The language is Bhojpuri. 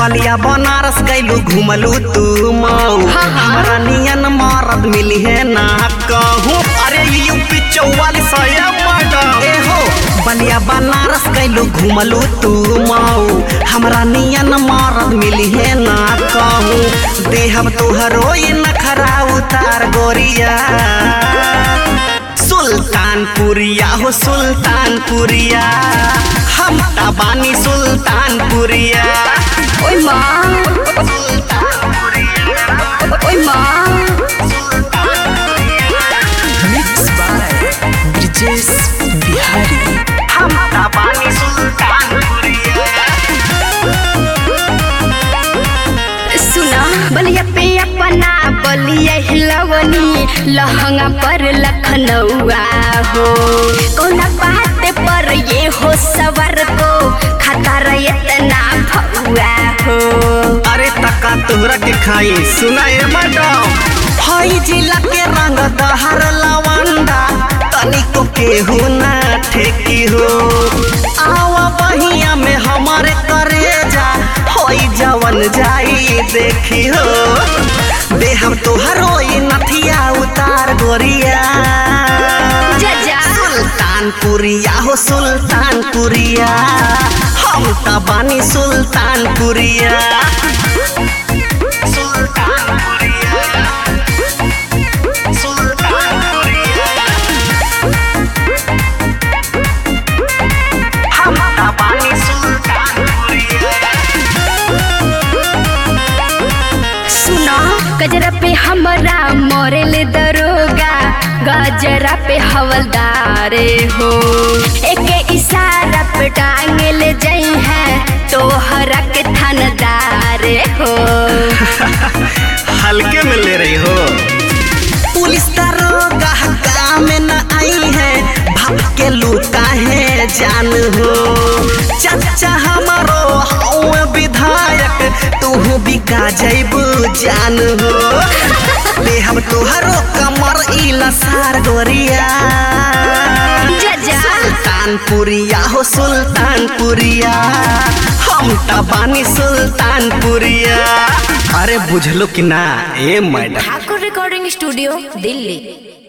बलिया बनारस गैलू घुमलू तू मऊ हाँ, हाँ। हमरा नियन मरद मिली है ना कहूँ अरे यूपी चौवालीस ए हो बलिया बनारस गैलू घुमलू तू मऊ हमरा नियन मरद मिली है ना कहूँ देहब तुहरो ये नखरा उतार गोरिया सुल्तानपुरिया हो सुल्तानपुरिया हम तबानी सुल्तानपुरिया ओय माँ ओय माँ Mixed by Brijesh Bihari. हम तबानी सुल्तानपुरिया सुना बलिया पे अपना बलिया हिलवनी लहंगा पर लखनऊआ हो कौना बात पर ये हो सवर को खतर इतना भौआ हो अरे तका तोहरा के खाई सुना ए मैडम हई जिला के रंग दहर लवंडा तनिको केहू ना ठेकी हो आवा बहिया में हमारे करे जा होई जवन जाई देखी हो देहम तोहरो ई नथिया उतार गोरिया जजा सुल्तानपुरिया हो सुल्तानपुरिया हम त बानी सुल्तानपुरिया सुल्तानपुरिया सुल्तानपुरिया हम त बानी सुल्तानपुरिया सुना गजरा पे हमरा मोरेल दरोगा गजरा पे हवलदारे हो एक इशारा पे टांगल जई है तोहरा के थानदारे हो हल्के में ले रही हो पुलिस दरोगा काम में न आई है भाग के लूटा है जान हो चाचा हमारो हौवे विधायक तू बिका जैबू जान हो ले हम तोहरो कमर इला सार गोरिया जजा सुल्तानपुरिया हो सुल्तानपुरिया हम त बानी सुल्तानपुरिया अरे बुझलो कि ना ए madam Thakur recording studio Delhi